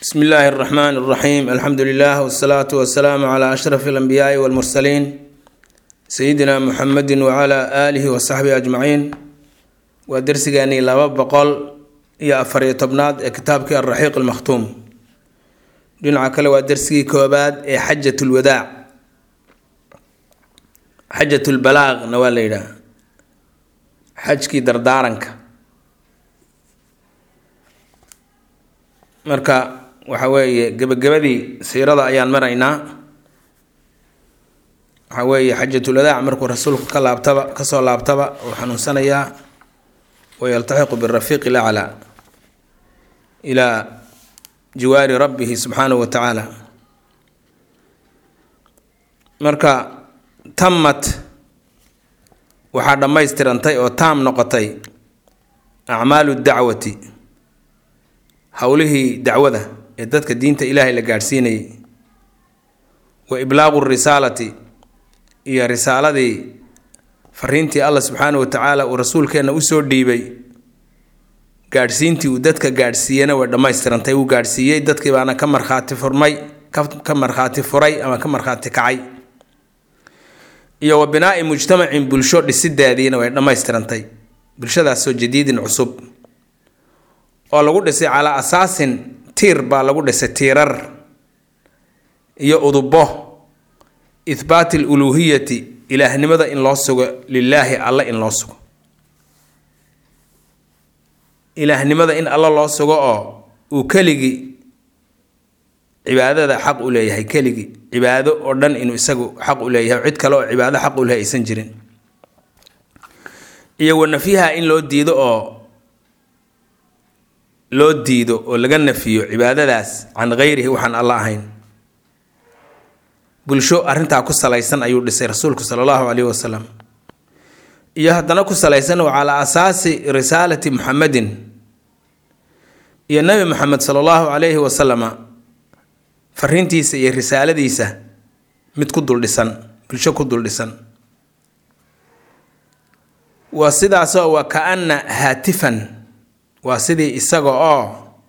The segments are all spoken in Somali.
bsmi illaahi اraxmaan اraxiim alxamdu lilah wsalaatu wasalaamu cla ashraf اlanbiyaai wاlmursaliin sayidina muxamedi wcla aalihi wasaxbihi ajmaciin waa dersigeenii laba boqol iyo afariyo tobnaad ee kitaabkii alraxiiq almakhtuum dhinaca kale waa dersigii koobaad ee xajat lwadaac xajat lbalaaqna waa la yidhaah xajkii dardaaranka marka waxa weeye gebagabadii siirada ayaan maraynaa waxaa weeye xajatulwadaac markuu rasuulku ka laabtaba kasoo laabtaba uu xanuunsanayaa wayaltaxiqu birafiiqi laclaa ilaa jiwaari rabbihi subxaanahu wa tacaala marka tammat waxaa dhammaystirantay oo taam noqotay acmaalu dacwati howlihii dacwada ee dadka diinta ilaahay la gaadhsiinayay wa iblaaqu risaalati iyo risaaladii fariintii allah subxaanahu wa tacaala uu rasuulkeenna usoo dhiibay gaadhsiintii uu dadka gaadhsiiyena way dhammaystirantay uu gaadhsiiyey dadkii baana ka markhaati furmay ka markhaati furay ama ka markhaati kacay iyo wa binaa'i mujtamacin bulsho dhisideediina way dhammaystirantay bulshadaasoo jadiidin cusub oo lagu dhisay calaa asaasin tiir baa lagu dhisay tiirar iyo udubo ihbaati aluluuhiyati ilaahnimada in loo sugo lilaahi alle in loo sugo ilaahnimada in alle loo sugo oo uu keligii cibaadada xaq u leeyahay keligii cibaado oo dhan inuu isagu xaq u leeyahay cid kale oo cibaado xaq u leh aysan jirin iyo wanafyaha in loo diido oo loo diido oo laga nafiyo cibaadadaas can hayrihi waxaan alla ahayn bulsho arrintaa ku salaysan ayuu dhisay rasuulku sala allahu caleyhi wasalam iyo haddana ku salaysan oo calaa asaasi risaalati muxamedin iyo nebi moxamed sala allahu calayhi wasalama fariintiisa iyo risaaladiisa mid ku duldhisan bulsho ku duldhisan waa sidaasoo waa ka-ana haatifan waa sidii isaga oo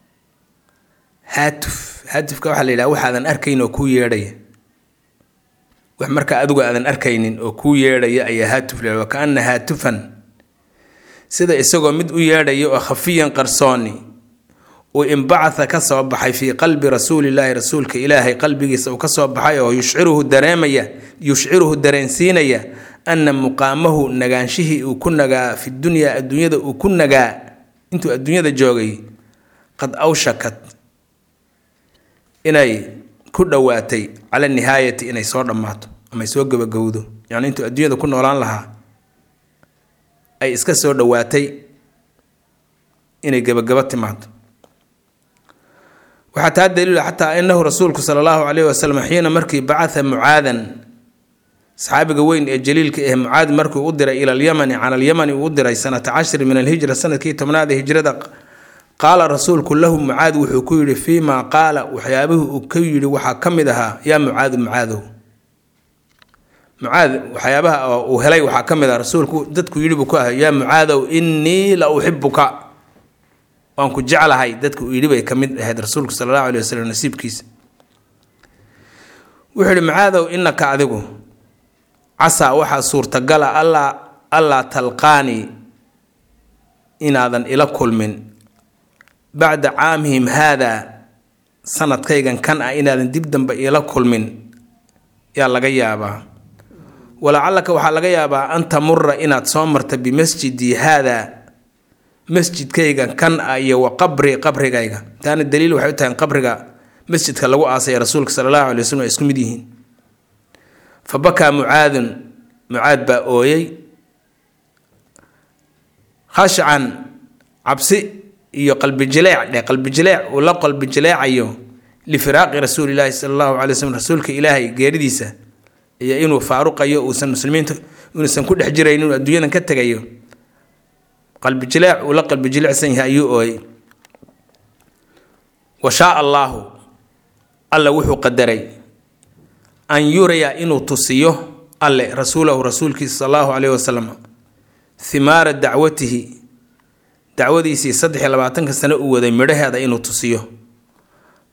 haatuf haatifka waxaa la yidhaha waxaadan arkayn oo kuu yeedhaya wax markaa adigu aadan arkaynin oo kuu yeedhaya ayaa haatuf la wa kaana haatufan sida isagoo mid u yeedhaya oo khafiyan qarsooni uu inbacatha ka soo baxay fii qalbi rasuulillaahi rasuulka ilaahay qalbigiisa uu ka soo baxay oo yushciruhu dareemaya yushciruhu dareensiinaya ana muqaamahu nagaanshihii uu ku nagaa fi dunyaa adduunyada uu ku nagaa intuu adduunyada joogay qad awshakat inay ku dhowaatay cala nihaayati inay soo dhammaato amay soo gabagowdo yacni intuu adduunyada ku noolaan lahaa ay iska soo dhowaatay inay gabagabo timaado waxaa taa daliila xataa inahu rasuulku sala allahu caleyhi wasalam xiina markii bacatha mucaadan saxaabiga weyn ee jaliilka ah mucaad markii u diray ila alyamani cala alyamani uu u diray sanata cashri min alhijra sanadkii tobnaad ee hijrada qaala rasuulku lahu mucaad wuxuu ku yidhi fii maa qaala waxyaabihii uu ka yidhi waxaa ka mid ahaa yaa mucaadu mucaadow mucaad waxyaabaha uu helay waxaa ka mid ah rasuulku dadku yidhi buu ku ahay yaa mucaadow innii la uxibuka waan ku jeclahay dadka uu yidhi bay ka mid ahayd rasuulku sala allahu alay wasalam nasiibkiisa wuxuu yidhi mucaadow innaka adigu casaa waxaa suurtagala allaa allaa talqaanii inaadan ila kulmin bacda caamihim haadaa sanadkaygan kan ah inaadan dib dambe ila kulmin yaa laga yaabaa walacallaka waxaa laga yaabaa an tamura inaad soo marta bimasjidii haadaa masjidkaygan kan ah iyo wa qabri qabrigayga taana daliil waxay u tahay qabriga masjidka lagu aasaya rasuulka sala allahu alay waslm ay isku mid yihiin fa bakaa mucaadun mucaad baa ooyey khashcan cabsi iyo qalbijileec dhe qalbijileec uu la qalbijileecayo lifiraaqi rasuulilaahi sala allahu calay slm rasuulka ilaahay geeridiisa iyo inuu faaruqayo uusan muslimiinta inuusan ku dhex jirayn inuu adduunyadan ka tegayo qalbijileec uu la qalbijilecsan yahay ayuu ooyey wa shaa allaahu alla wuxuu qadaray an yuraya inuu tusiyo alle rasuulahu rasuulkiisa sal allahu caleyhi wasalam himaara dacwatihi dacwadiisii saddex iyo labaatanka sano uu waday midhaheeda inuu tusiyo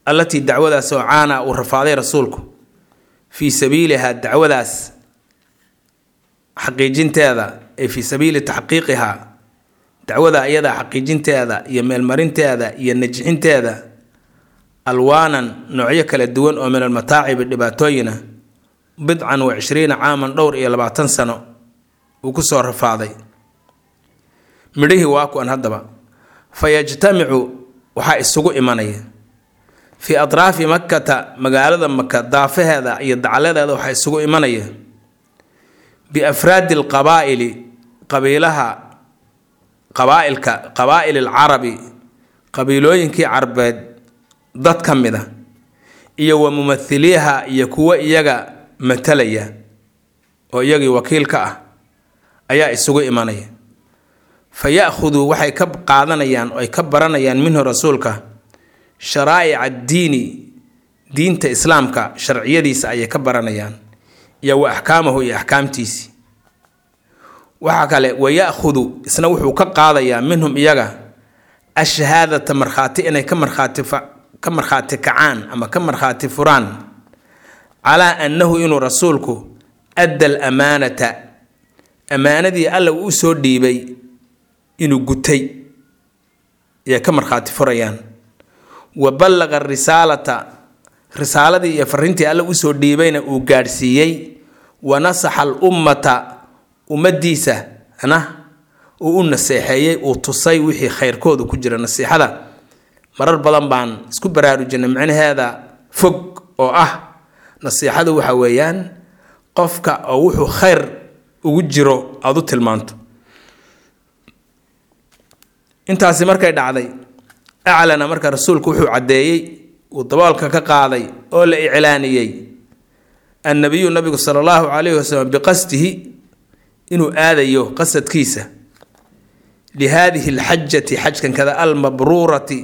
allatii dacwadaas oo caana uu rafaaday rasuulku fii sabiilihaa dacwadaas xaqiijinteeda ee fii sabiili taxqiiqihaa dacwada iyadaa xaqiijinteeda iyo meelmarinteeda iyo najixinteeda alwaanan noocyo kala duwan oo min almataacibi dhibaatooyina bidcan wa cishriina caaman dhowr iyo labaatan sano uu ku soo rafaaday midhihii waa kuwan haddaba fa yajtamicu waxaa isugu imanaya fii atraafi makkata magaalada maka daafaheeda iyo dacaladeeda waxaa isugu imanaya biafraadi alqabaa'ili qabiilaha qabaailka qabaa'il alcarabi qabiilooyinkii carbeed dad ka mid a iyo wa mumathiliiha iyo kuwo iyaga matalaya oo iyagii wakiil ka ah ayaa isugu imanaya fa ya-khuduu waxay ka qaadanayaan oo ay ka baranayaan minhu rasuulka sharaa'ic addiini diinta islaamka sharciyadiisa ayay ka baranayaan iyo wa axkaamahu iyo axkaamtiisii waxaa kale wa ya-khudu isna wuxuu ka qaadayaa minhum iyaga ashahaadata markhaati inay ka markhaati ka markhaati kacaan ama ka markhaati furaan calaa annahu inuu rasuulku adda al amaanata ammaanadii alla uu soo dhiibay inuu gutay ayay ka markhaati furayaan wa ballaqa risaalata risaaladii iyo fariintii alla usoo dhiibayna uu gaadhsiiyey wa nasaxa al ummata ummaddiisa na uu u naseexeeyey uu tusay wixii khayrkooda ku jira nasiixada marar badan baan isku baraarujinay micnaheeda fog oo ah nasiixadu waxa weeyaan qofka oo wuxuu khayr ugu jiro aada u tilmaanto intaasi markay dhacday aclana marka rasuulku wuxuu caddeeyey uu daboolka ka qaaday oo la iclaaniyey annabiyu nabigu sala allahu calayhi wasalam biqasdihi inuu aadayo qasadkiisa lihaadihi alxajati xajkankada almabruurati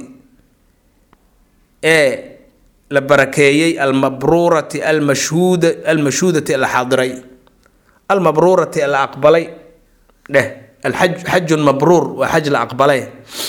ee la barakeeyey almabruurati almashhuud almashhuudati la xaadiray almabruurati la aqbalay dheh alxaj xajun mabruur waa xaj la aqbalay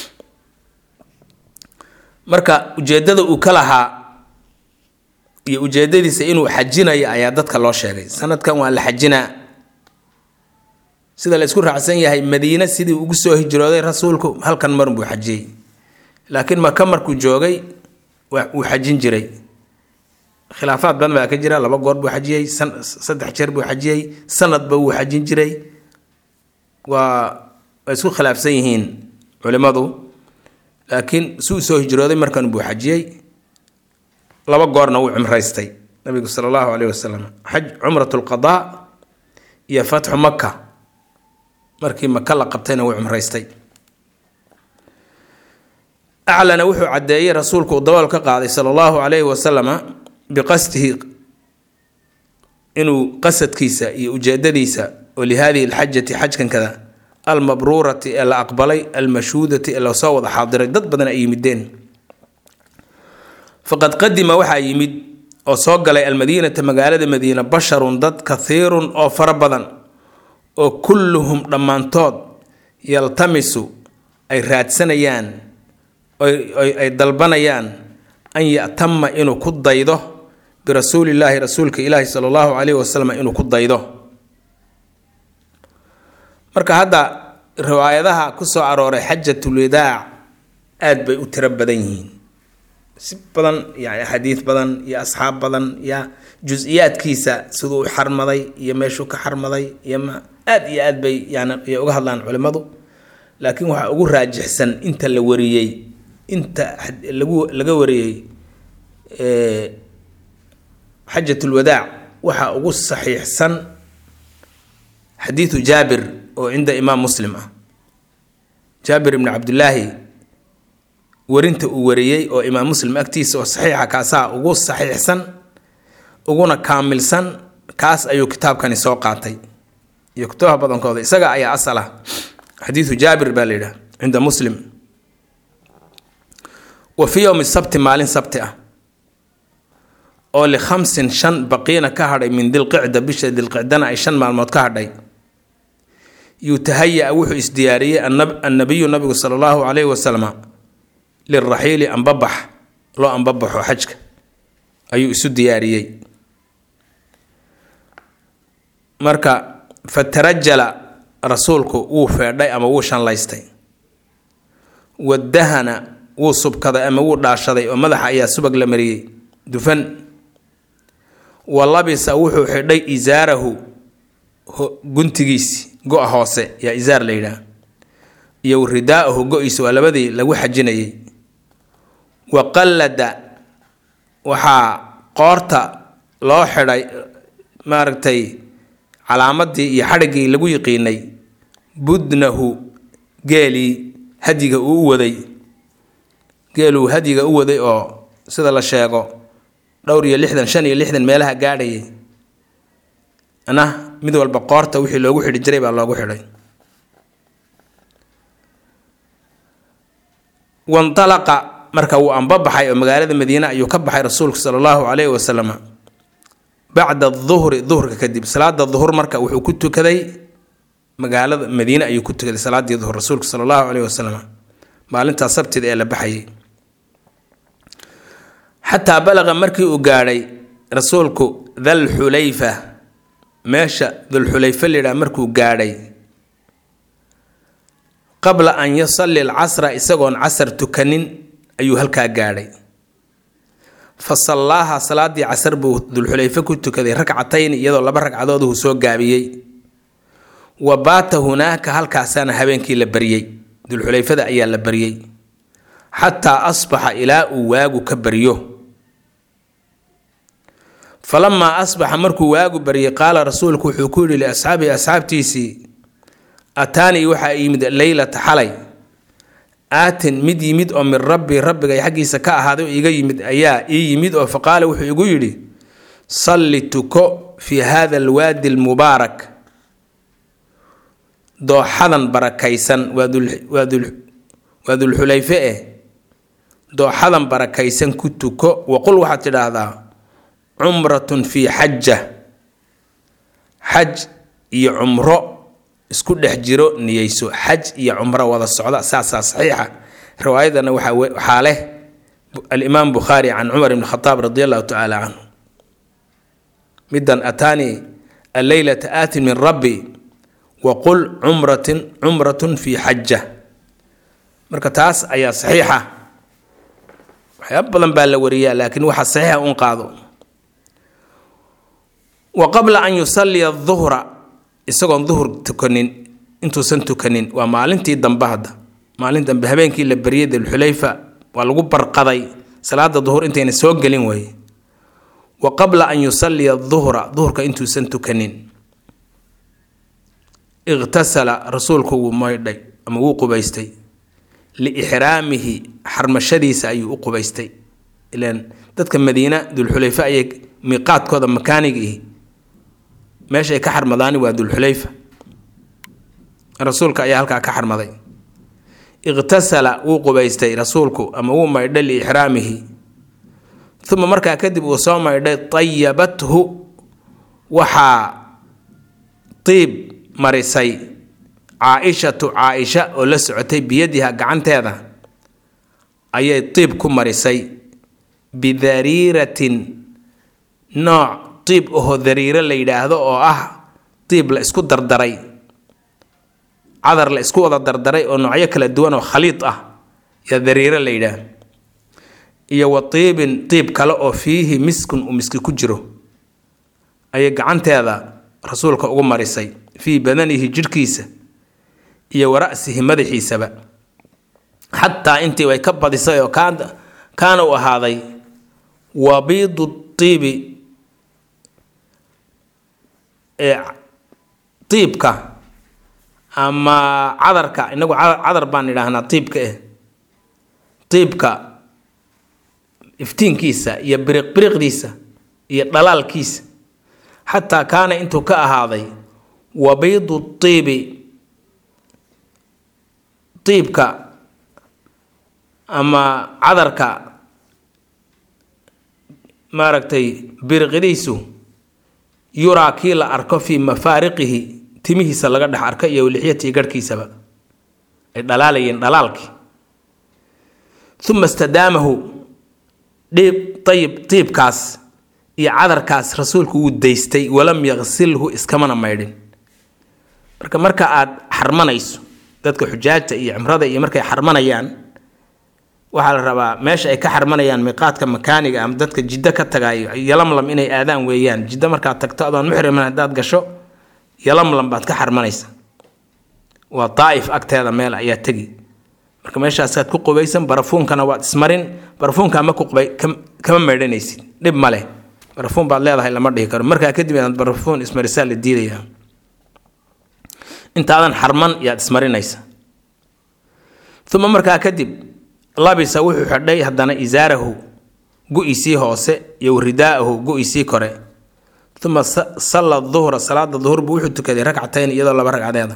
marka ujeeddada uu ka lahaa iyo ujeeddadiisa inuu xajinayo ayaa dadka loo sheegay sanadkan waa la xajinaa sida la isku raacsan yahay madiine sidii ugu soo hijrooday rasuulku halkan marun buu xajiyey laakiin maka markuu joogay wuu xajin jiray khilaafaad badan baa ka jira laba goor buu xajiyey saddex jeer buu xajiyey sanadba wuu xajin jiray waa way isku khilaafsan yihiin culimmadu laakiin si uu soo hijrooday markan buu xajiyey laba goorna wuu cumraystay nabigu sala allahu caleyhi wasalam xaj cumrat lqadaa iyo fatxu maka markii maka la qabtayna wuu cumraystay aclana wuxuu caddeeyey rasuulku uu dabool ka qaaday sala allahu calayhi wasalama biqasdihi inuu qasadkiisa iyo ujeedadiisa oo lihaadihi alxajati xajkankada almabruurati ee la aqbalay almashhuudati ee lasoo wada xaadiray dad badan ay yimideen faqad qadima waxaa yimid oo soo galay almadiinata magaalada madiina basharun dad kathiirun oo fara badan oo kulluhum dhammaantood yaltamisu ay raadsanayaan ay dalbanayaan an ya'tama inuu ku daydo birasuulillaahi rasuulka ilaahi sala allahu calayhi wasalam inuu ku daydo marka hadda riwaayadaha ku soo arooray xajatulwadaac aada bay u tiro badan yihiin si badan yani axaadiid badan iyo asxaab badan iyo jus-iyaadkiisa siduu u xarmaday iyo meeshuu ka xarmaday iyo ma aada iyo aad bay yani uga hadlaan culimmadu laakiin waxaa ugu raajixsan inta la wariyey inta lagu laga wariyey xajatulwadaac waxaa ugu saxiixsan xadiidu jaabir oo cinda imaam muslim ah jaabir ibni cabdillaahi warinta uu wariyey oo imaam muslim agtiisa oo saxiixa kaasaa ugu saxiixsan uguna kaamilsan kaas ayuu kitaabkani soo qaatay iyo kutubaha badankooda isaga ayaa asal ah xadiidu jaabir baa la yidhaha cinda muslim wa fii yowmi sabti maalin sabti ah oo likhamsin shan baqiina ka hadhay min dilqicda bisha dilqicdana ay shan maalmood ka hadhay yutahaya wuxuu isdiyaariyey annabiyu nabigu sala allahu calayhi wasalam liraxiili ambabax loo ambabaxo xajka ayuu isu diyaariyey marka fatarajala rasuulku wuu feedhay ama wuu shanlaystay wadahana wuu subkaday ama wuu dhaashaday oo madaxa ayaa subag la mariyey dufan wa labisa wuxuu xidhay isaarahu guntigiisi go-a hoose yaa isaar la yidhaah iyo ridaa'ahu go-iisa waa labadii lagu xajinayay wa qallada waxaa qoorta loo xidhay maaragtay calaamadii iyo xadhiggii lagu yiqiinay budnahu geelii hadyiga uu u waday geeluu hadyiga u waday oo sida la sheego dhowr iyo lixdan shan iyo lixdan meelaha gaadhayay ana mid walba qoorta wixii loogu xidhi jiray baa loogu xidhay wandalaqa marka wuu anbabaxay oo magaalada madiine ayuu ka baxay rasuulku sala allahu caleyhi wasalam bacda duhri duhurka kadib salaada duhur marka wuxuu ku tukaday magaalada madiine ayuu ku tukaday salaadii duhur rasuulku sala allahu caleyhi wasalam maalintaa sabtida ee la baxayay xataa balaqa markii uu gaadhay rasuulku dalxulayfa meesha dulxulayfa layidhaha markuu gaadhay qabla an yusalli alcasra isagoon casar tukanin ayuu halkaa gaadhay fa sallaaha salaadii casar buu dulxulayfe ku tukaday ragcatayn iyadoo laba ragcadood uu soo gaabiyey wa baata hunaaka halkaasaana habeenkii la baryey dulxulayfada ayaa la baryey xataa asbaxa ilaa uu waagu ka baryo falamaa asbaxa markuu waagu baryay qaala rasuulku wuxuu ku yidhi liasxaabihi asxaabtiisii ataanii waxaa yimid leylata xalay aatin mid yimid oo min rabbi rabbigay xaggiisa ka ahaaday oo iga yimid ayaa ii yimid oo faqaala wuxuu igu yidhi salli tuko fii hada alwaadi almubaarak dooxadan barakaysan waa dulxulayfe eh dooxadan barakaysan ku tuko waqul waxaad tidhaahdaa cumratun fii xaja xaj iyo cumro isku dhex jiro niyeyso xaj iyo cumro wada socda saasaa saxiixa riwaayadana waxaa leh alimaam bukhaari can cumar ibn khataab radi allahu tacaala canhu midan ataanii alleylata aatin min rabbi waqul cumratin cumratun fii xaja marka taas ayaa saxiixa waxyaaba badan baa la wariyaa laakiin waxa saxiixa un qaado wa qabla an yusalliya duhra isagoon duhur tukanin intuusan tukanin waa maalintii dambe hadda maalin dambe habeenkii la baryay dulxulayfa waa lagu barqaday salaada duhur intayna soo gelin waaye wa qabla an yusalliya duhra duhurka intuusan tukanin iqhtasala rasuulku wuu maydhay ama wuu qubaystay liixraamihi xarmashadiisa ayuu u qubaystay ilaan dadka madiina dulxulayfa ayay miiqaadkooda makaanigiihi meeshay ka xarmadaani waa dulxulayfa rasuulka ayaa halkaa ka xarmaday iqhtasala wuu qubaystay rasuulku ama wuu maydhay liixraamihi uma markaa kadib uu soo maydhay tayabathu waxaa tiib marisay caa-ishatu caa-isha oo la socotay biyadiha gacanteeda ayay tiib ku marisay bidariiratin nooc tiib ahoo dariiro la yidhaahdo oo ah tiib la isku dardaray cadar la isku wada dardaray oo noocyo kala duwan oo khaliid ah yaa dariiro la yidhaah iyo wa tiibin tiib kale oo fiihi miskun uu miski ku jiro ayay gacanteeda rasuulka ugu marisay fii badanihi jidhkiisa iyo wara'sihi madaxiisaba xataa intii way ka badisay oo kaana u ahaaday wabiidu tiibi tiibka ama cadarka inagu cadar baan idhaahnaa tiibka eh tiibka iftiinkiisa iyo biriq biriqdiisa iyo dhalaalkiisa xataa kaana intuu ka ahaaday wabiidu tiibi tiibka ama cadarka maaragtay biriqdiisu yuraa kii la arko fii mafaariqihi timihiisa laga dhex arko iyo lixyatii garhkiisaba ay dhalaalayeen dhalaalkii uma istadaamahu dhiib ayib diibkaas iyo cadarkaas rasuulku wuu daystay walam yaqsilhu iskamana maydhin marka marka aad xarmanayso dadka xujaajta iyo cimrada iyo markay xarmanayaan waxaa la rabaa meesha ay ka xarmanayaan miiqaadka makaaniga ama dadka jiddo ka tagaayo yalamlam inay aadaan weeyaan jiddo markaad tagto adoon muxriman haddaad gasho yalamlam baad ka xarmanaysa waa daa'if agteeda meel ayaa tegi marka meeshaasaad ku qubaysan barafuunkana waad ismarin barafuunkaa ma ku qubay kama maydhanaysid dhib ma leh barafuun baad leedahay lama dhihi karo markaa kadib inaad barafuun ismarisaa la diidayaa intaadan xarman yaad ismarinaysa uma markaa kadib labisa wuxuu xidhay haddana isaarahu gu-isii hoose iyo ridaa'ahu gu-isii kore uma salla duhra salaada duhur buu wuxuu tukaday ragcatayn iyadoo laba ragcadeeda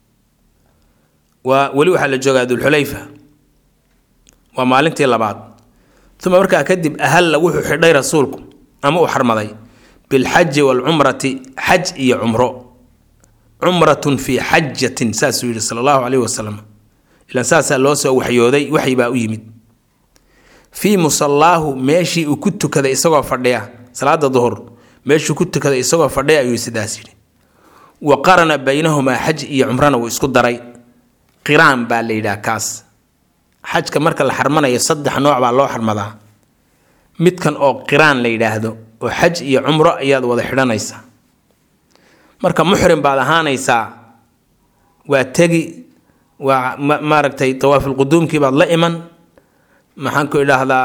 waa weli waxaa la joogaa dulxulayfa waa maalintii labaad uma markaa kadib ahalla wuxuu xidhay rasuulku ama uu xarmaday bilxaji waalcumrati xaj iyo cumro cumratun fii xajatin saasuu yidhi sala allahu caleyhi wasalam ilan saasaa loo soo waxyooday waxyi baa u yimid fii musallaahu meeshii uu ku tukaday isagoo fadhiya salaada duhur meeshuu ku tukaday isagoo fadhiya ayuu sidaas yidhi wa qarana baynahumaa xaj iyo cumrana wuu isku daray qiraan baa la yidhaha kaas xajka marka la xarmanayo saddex nooc baa loo xarmadaa midkan oo qiraan la yidhaahdo oo xaj iyo cumro ayaad wada xidhanaysaa marka muxrim baad ahaanaysaa waa tegi waa maaragtay tawaafulquduumkii baad la iman maxaan ku idhaahdaa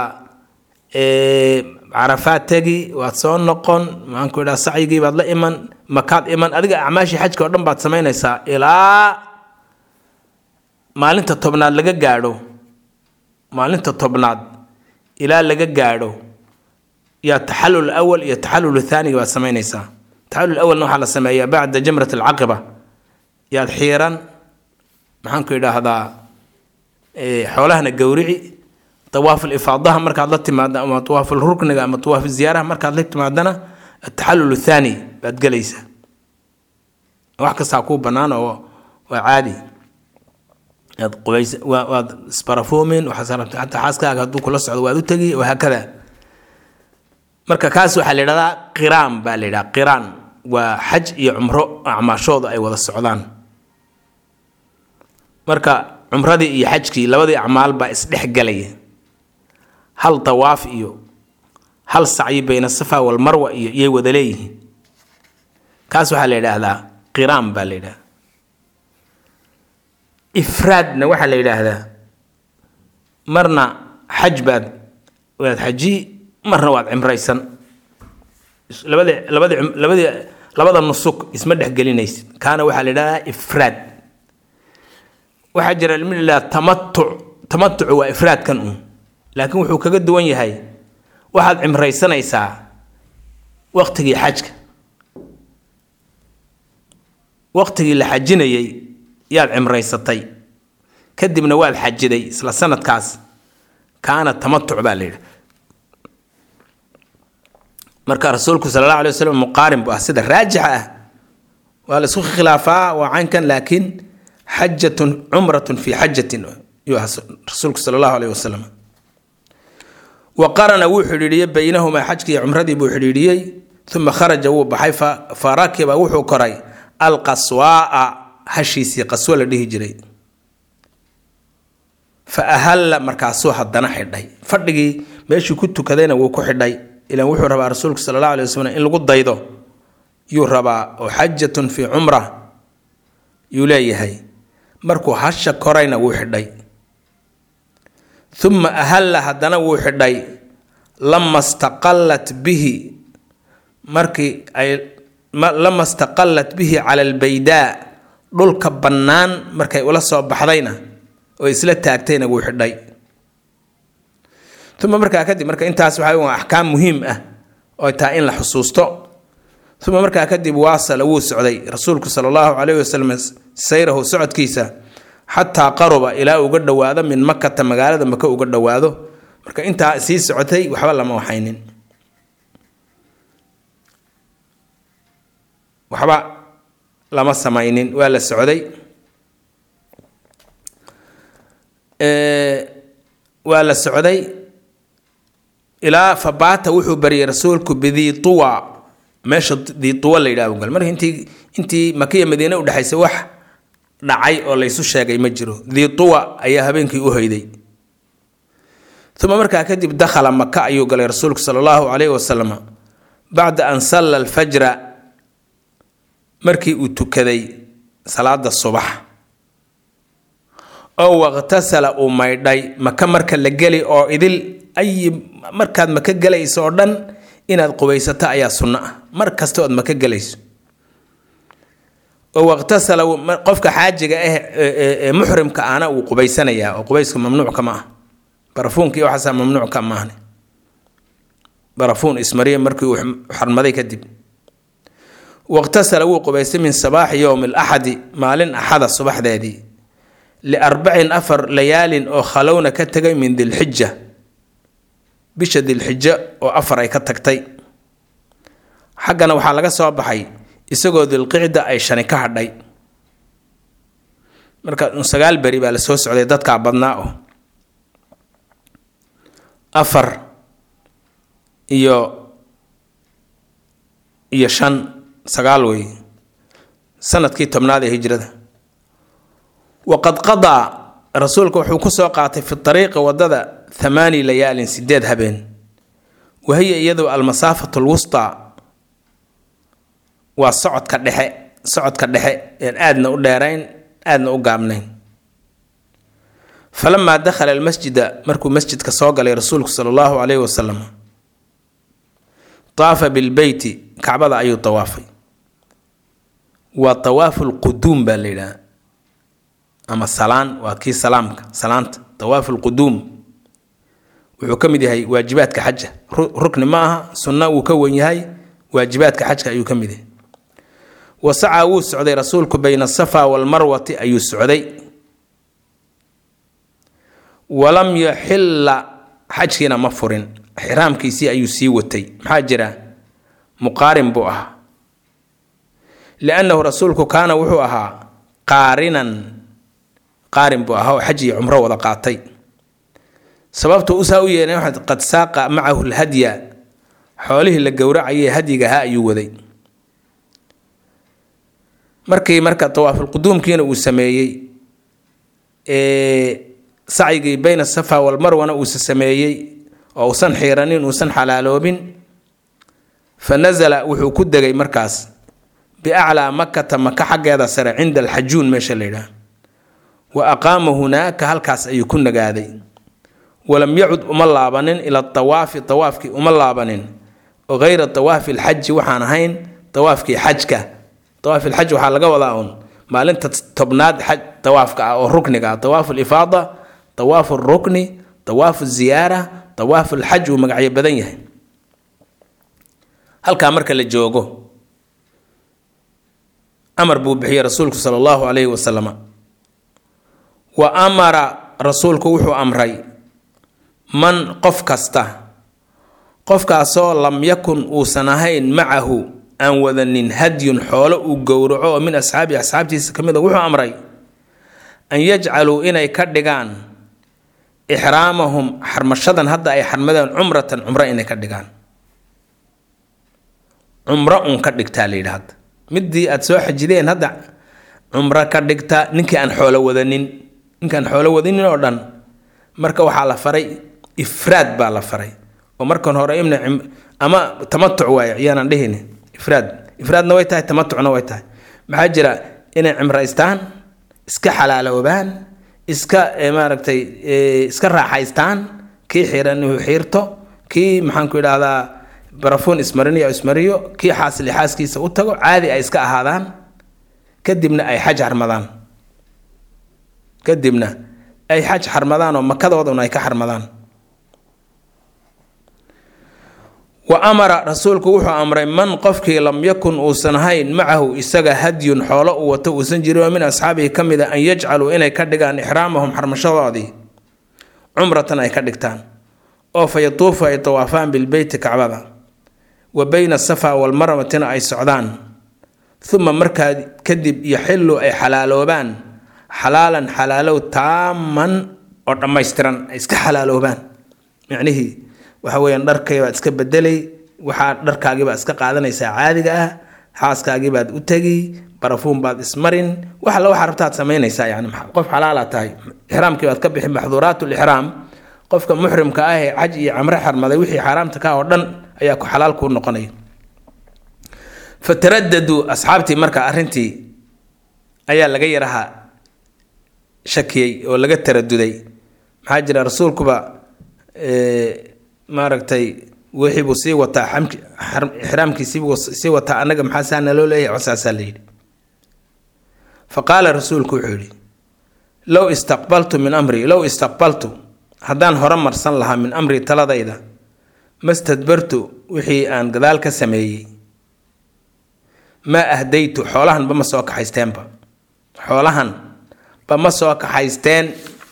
carafaad tegi waad soo noqon maxaan ku idhahda sacyigii baad la iman makaad iman adiga acmaashii xajka oo dhan baad samaynaysaa ilaa maalinta tobnaad laga gaadho maalinta tobnaad ilaa laga gaadho yaa taxallul awal iyo taxallul thaaniga baad samaynaysaa taxallul awalna waxaa la sameeyaa bacda jamrat alcaqiba yaad xiiran maxaan ku idhaahdaa xoolahana gowrici tawaaful ifaadaha markaad la timaada ama tawaaful rukniga ama tawaaful ziyaaraha markaad la timaadana ataxallul thaani baad gelaysaa wax kastaa kuu bannaan oo waa caadi aad qubays waad isbarafuumin waxaad rabta xataa xaaskaaga hadduu kula socdo waad u tegi wahaakada marka kaas waxaa la yidhahdaa qiraan baa la yidhaha qiraan waa xaj iyo cumro acmaashooda ay wada socdaan marka cumradii iyo xajkii labadii acmaal baa isdhex galaya hal tawaaf iyo hal sacyi bayna safa walmarwa iyo iyay wada leeyihiin kaas waxaa la yidhaahdaa qiraan baa la yidhahdaa ifraadna waxaa la yidhaahdaa marna xaj baad waad xaji marna waad cimraysan labadi labadi labadii labada nusuk isma dhexgelinaysid kaana waxaa la yidhahdaa ifraad waxaa jira ilmi la tamatuc tamatucu waa ifraadkan uun laakiin wuxuu kaga duwan yahay waxaad cimraysanaysaa waqtigii xajka waqtigii la xajinayay yaad cimraysatay kadibna waad xajiday isla sanadkaas kaana tamatuc baa la yidhi marka rasuulku sala allahu alay wasalam muqaarin bu ah sida raajixa ah waa la isku khilaafaa waa caynkan laakiin xajatun cumratun fi xajatin yuu aha rasuulku sala allahu aleyh wasalam wa qarana wuu xidhiidhiyey baynahumaa xajkii cumradii buu xidhiidhiyey uma kharaja wuu baxay fa rakiba wuxuu koray alqaswaaa hashiisii qaswo la dhihi jiray fa ahalla markaasuu haddana xidhay fadhigii meeshuu ku tukadayna wuu ku xidhay ilan wuxuu rabaa rasuulku sala allahu alay wasalam in lagu daydo yuu rabaa oo xajatun fii cumra yuu leeyahay markuu hasha korayna wuu xidhay uma ahalla haddana wuu xidhay lama staqallat bihi markii ay lama staqallat bihi cala albaydaa dhulka bannaan markay ula soo baxdayna oo isla taagtayna wuu xidhay uma markaa kadib marka intaas waxaa waa axkaam muhiim ah oo tahay in la xusuusto uma markaa kadib waasala wuu socday rasuulku sala allahu calayhi wasalam sayrahu socodkiisa xataa qaruba ilaa uga dhowaado min makata magaalada maka uga dhowaado marka intaa sii socotay waxba lama waxaynin waxba lama samaynin waa la socday waa la socday ilaa fabaata wuxuu baryay rasuulku bidii tuwa meesha dii tuwa la yidhaha gal marka intii intii makiya madiine udhexaysa wax dhacay oo laysu sheegay ma jiro dii tuwa ayaa habeenkii u hoyday uma markaa kadib dakhala maka ayuu galay rasuulku sala allahu calayhi wasalam bacda an salla alfajra markii uu tukaday salaada subax oo waqhtasala uu maydhay maka marka la geli oo idil ay markaad maka gelayso oo dhan inaad qubaysato ayaa sunno ah mar kasta ood maka gelayso oo waqhtasala qofka xaajiga ah ee muxrimka ahna uu qubaysanayaa oo qubayska mamnuucka ma ah barafuunka iyo waxaasaa mamnuucka maahne barafuun ismariya markii uu xarmaday kadib waqhtasala wuu qubaystay min sabaaxi yowmi alaxadi maalin axada subaxdeedii liarbacin afar layaalin oo khalowna ka tegay min dilxija bisha dilxijo oo afar ay ka tagtay xaggana waxaa laga soo baxay isagoo dilqicda ay shani ka hadhay marka sagaal beri baa la soo socday dadkaa badnaa oo afar iyo iyo shan sagaal wey sanadkii tobnaad ee hijrada waqad qadaa rasuulka wuxuu ku soo qaatay fi ariiqi wadada thamaani layaalin sideed habeen wahiya iyadu almasaafatu lwustaa waa socodka dhexe socodka dhexe een aadna u dheerayn aadna u gaabnayn falamaa dakhala almasjida markuu masjidka soo galay rasuulku sala allahu calayhi wasalam taafa bilbeyti kacbada ayuu tawaafay waa tawaafu lquduum baa la yidhaha ama salaan waa kii salaamka salaanta tawaafu lquduum wuxuu ka mid yahay waajibaadka xaja rukni ma aha sunna wuu ka wen yahay waajibaadka xajka ayuu ka mid yahay wasacaa wuu socday rasuulku bayna asafa walmarwati ayuu socday walam yaxilla xajkiina ma furin xiraamkiisii ayuu sii watay maxaa jira muqaarin buu ahaa liannahu rasuulku kaana wuxuu ahaa qaarinan qaarin buu ahaa oo xaj iyo cumro wada qaatay sababta usaa u yeelay waxaad qad saaqa macahu lhadya xoolihii la gowracayay hadyiga ahaa ayuu waday markii marka tawaafulquduumkiina uu sameeyey sacyigii bayna safa walmarwana uusa sameeyey oo uusan xiiranin uusan xalaaloobin fa nasala wuxuu ku degay markaas biaclaa makata maka xaggeeda sare cinda alxajuun meesha la yidhaah wa aqaama hunaaka halkaas ayuu ku nagaaday walam yacud uma laabanin ila tawaafi tawaafkii uma laabanin oo hayra tawaafi alxaji waxaan ahayn tawaafkii xajka tawaaf ilxaj waxaa laga wadaa uun maalinta tobnaad xaj tawaafka ah oo rukniga ah tawaafu lifaada tawaafu rukni tawaafu ziyaara tawaafu lxaj uu magacyo badan yahay halkaa marka la joogo amar buu bixiyey rasuulku sala allahu calayhi wasalama wa amara rasuulku wuxuu amray man qof kasta qofkaasoo lam yakun uusan ahayn macahu aan wadanin hadyun xoolo uu gowraco oo min asxaabi asxaabtiisa ka mid a wuxuu amray an yajcaluu inay ka dhigaan ixraamahum xarmashadan hadda ay xarmadeen cumratan cumro inay ka dhigaan cumro un ka dhigtaa la yidhi hadda midii aada soo xajideen hadda cumro ka dhigta ninkii aan xoolo wadanin ninkii aan xoolo wadanin oo dhan marka waxaa la faray ifraad baa la faray oo markan hore imna ama tamatuc waaye yaanan dhihin ifraad ifraadna way tahay tamatucna way tahay maxaa jira inay cimraystaan iska xalaaloobaan iska maaragtay iska raaxaystaan kii xiran inuu xiirto kii maxaanku idhaahdaa barafuun ismariniyo ismariyo kii xaasili xaaskiisa u tago caadi ay iska ahaadaan kadibna ay xaj xarmadaan kadibna ay xaj xarmadaan oo makadooduna ay ka xarmadaan wa amara rasuulku wuxuu amray man qofkii lam yakun uusan ahayn macahu isaga hadyun xoolo uu wato uusan jirin oo min asxaabihi ka mid a an yajcaluu inay ka dhigaan ixraamahum xarmashadoodii cumratan ay ka dhigtaan oo fa yatuufu ay tawaafaan bilbeyti kacbada wa bayna asafa walmarwatina ay socdaan uma markaa kadib yaxillu ay xalaaloobaan xalaalan xalaalow taaman oo dhammaystiran ay iska xalaaloobaan micnihii waxa weeyaan dharkay baad iska bedelay waxaa dharkaagii baad iska qaadanaysaa caadiga ah xaaskaagii baad u tegi barafuun baad ismarin wax alla waxaa rabtaad samaynaysaa yani qof xalaala tahay ixraamkii baad ka bixi maxduuraat lixraam qofka muxrimka ah ee xaj iyo camre xarmaday wixii xaaraamta ka oo dhan ayaa ku xalaal kuu noqonaya fataradaduu asxaabtii marka arrintii ayaa laga yaraha shakiyey oo laga taraduday maxaa jira rasuulkuba maaragtay wixii buu sii wataa ixraamkiisiibuu sii wataa annaga maxaa saa naloo leeyahay cosaasaa layidhi fa qaala rasuulku wuxuu yidhi low istaqbaltu min amri low istaqbaltu haddaan hore marsan lahaa min amri taladayda mastadbartu wixii aan gadaal ka sameeyey maa ahdaytu xoolahan ba ma soo kaxaysteenba xoolahan ba ma soo kaxaysteen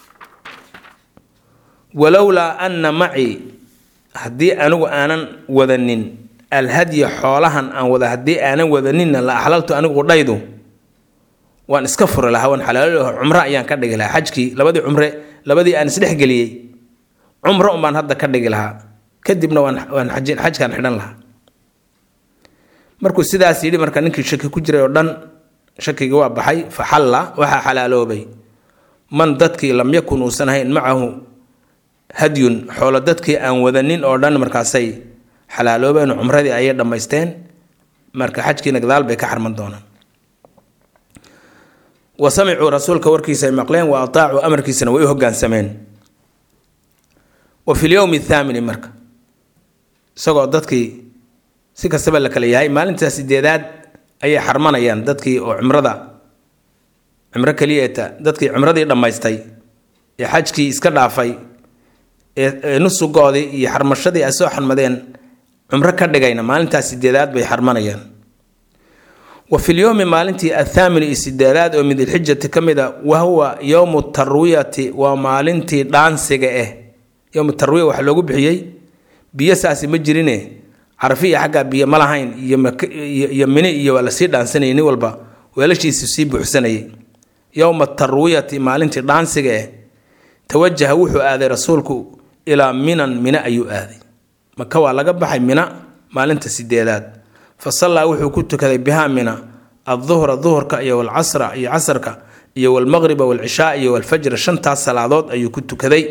walowlaa anna macii haddii anigu aanan wadanin alhadya xoolahan aan wada haddii aanan wadaninna la axlaltu anigu dhaydu waan iska furi lahaa waan xalaalo lahaa cumro ayaan ka dhigi lahaa xajkii labadii cumre labadii aan isdhexgeliyey cumro unbaan hadda ka dhigi lahaa kadibna waan waan xajin xajkaan xidhan lahaa markuu sidaas yidhi marka ninkii shaki ku jiray oo dhan shakigii waa baxay fa xalla waxaa xalaaloobay man dadkii lam yakun uusan ahayn macahu hadyun xoolo dadkii aan wadanin oo dhan markaasay xalaaloobeen cumradii ayay dhammaysteen marka xajkiina gadaal bay ka xarman doonaan wa samicuu rasuulka warkiisa ay maqleen wa ataacuu amarkiisana way u hogaansameen wa fi lyowmi athaamini marka isagoo dadkii si kastaba la kala yahay maalintaa sideedaad ayay xarmanayaan dadkii oo cumrada cumro keliyeeta dadkii cumradii dhammaystay ee xajkii iska dhaafay ee nusugoodii iyo xarmashadii ay soo xarmadeen cumro ka dhigayna maalintaa sideedaad bay xarmanayaan wa fi lyowmi maalintii athaamini iyo sideedaad oo min dilxijati ka mid a wahuwa yowmu tarwiyati waa maalintii dhaansiga ah yowmu tarwiya waxaa loogu bixiyey biyo saasi ma jirine carafi iyo xaggaa biyo ma lahayn iyo mini iyo waa lasii dhaansanayay nin walba weelashiisu sii buuxsanayay yowma tarwiyati maalintii dhaansiga ah tawajaha wuxuu aaday rasuulku ilaa minan mina ayuu aaday maka waa laga baxay mina maalinta sideedaad fa sallaa wuxuu ku tukaday bihaa mina adduhra duhurka iyo walcasra iyo casarka iyo walmaqriba walcishaa iyo walfajra shantaas salaadood ayuu ku tukaday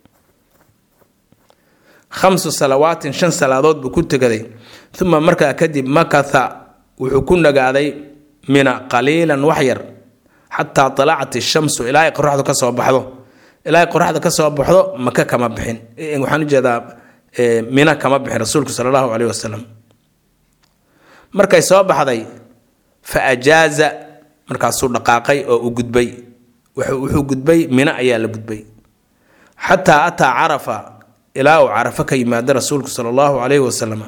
khamsu salawaatin shan salaadood buu ku tukaday uma markaa kadib makatha wuxuu ku nagaaday mina qaliilan wax yar xataa talacat ishamsu ilaa ay qoraxdu ka soo baxdo ilaa ay qoraxda ka soo baxdo maka kama bixin waxaan ujeedaa mina kama bixin rasuulku sala allahu caleyhi wasalam markay soo baxday fa ajaaza markaasuu dhaqaaqay oo u gudbay wuxuu gudbay mina ayaa la gudbay xataa ataa carafa ilaa uu carafo ka yimaado rasuulku sala allahu caleyhi wasalam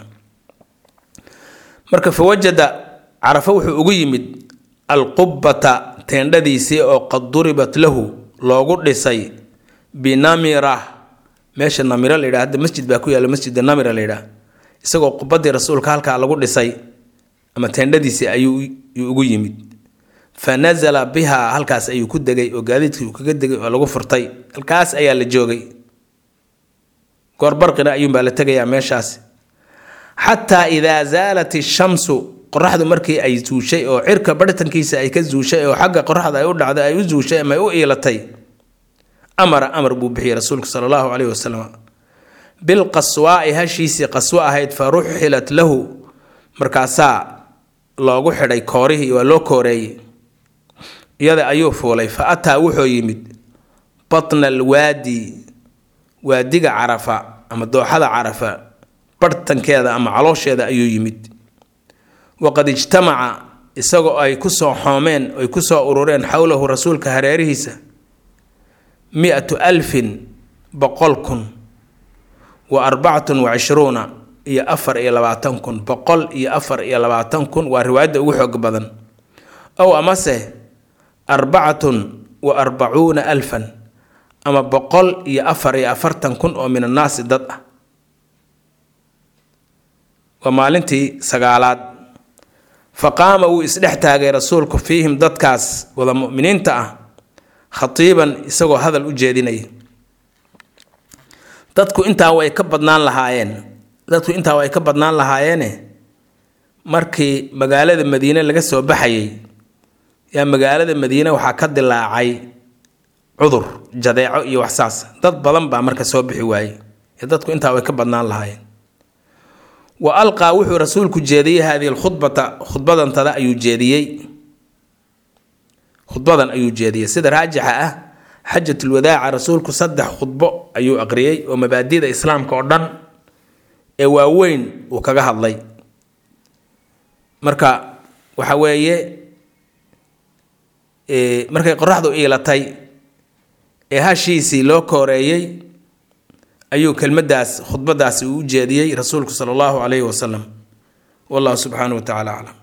marka fa wajada carafo wuxuu ugu yimid alqubbata teendhadiisii oo qad duribat lahu loogu dhisay binamira meesha namira la yidhaha hadda masjid baa ku yaalla masjida namira la yidhaha isagoo qubadii rasuulka halkaa lagu dhisay ama teendhadiisii ayuu ugu yimid fa nasala bihaa halkaas ayuu ku degay oo gaadiidkii uu kaga degay oo lagu furtay halkaas ayaa la joogay goorbarqina ayuunbaa la tegayaa meeshaas xataa idaa zaalat ishamsu qoraxdu markii ay zuushay oo cirka barhtankiisa ay ka zuushay oo xagga qoraxda ay u dhacday ay u zuushay ama ay u iilatay amara amar buu bixiyey rasuulku sala allahu caleyhi wasalam bilqaswaa'i hashiisii qaswo ahayd fa ruxilat lahu markaasaa loogu xidhay koorihii waa loo kooreeyey iyada ayuu fuulay fa ataa wuxuu yimid batna alwaadi waadiga carafa ama dooxada carafa barhtankeeda ama caloosheeda ayuu yimid waqad ijtamaca isagoo ay ku soo xoomeen ay ku soo urureen xowlahu rasuulka hareerihiisa mi-atu alfin boqol kun wa arbacatun wa cishruuna iyo afar iyo labaatan kun boqol iyo afar iyo labaatan kun waa riwaayadda ugu xoog badan ow amase arbacatun wa arbacuuna alfan ama boqol iyo afar iyo afartan kun oo min annaasi dad ah waa maalintii sagaalaad fa qaama wuu isdhex taagay rasuulku fiihim dadkaas wada mu'miniinta ah khatiiban isagoo hadal u jeedinaya dadku intaa way ka badnaan lahaayeen dadku intaa way ka badnaan lahaayeene markii magaalada madiine laga soo baxayay yaa magaalada madiine waxaa ka dilaacay cudur jadeeco iyo waxsaas dad badan baa marka soo bixi waayey ee dadku intaa way ka badnaan lahaayeen wa alqaa wuxuu rasuulku jeediyey haadihi lkhudbata khudbadantada ayuu jeediyey khudbadan ayuu jeediyey sida raajixa ah xajatulwadaaca rasuulku saddex khudbo ayuu aqriyey oo mabaadida islaamka oo dhan ee waaweyn uu kaga hadlay marka waxa weeye markay qoraxdu iilatay ee hashiisii loo kooreeyey ayuu kelmaddaas khudbadaasi uu u jeediyey rasuulku sala allahu calayhi wasalam wallahu subxaanahu wa tacala aclam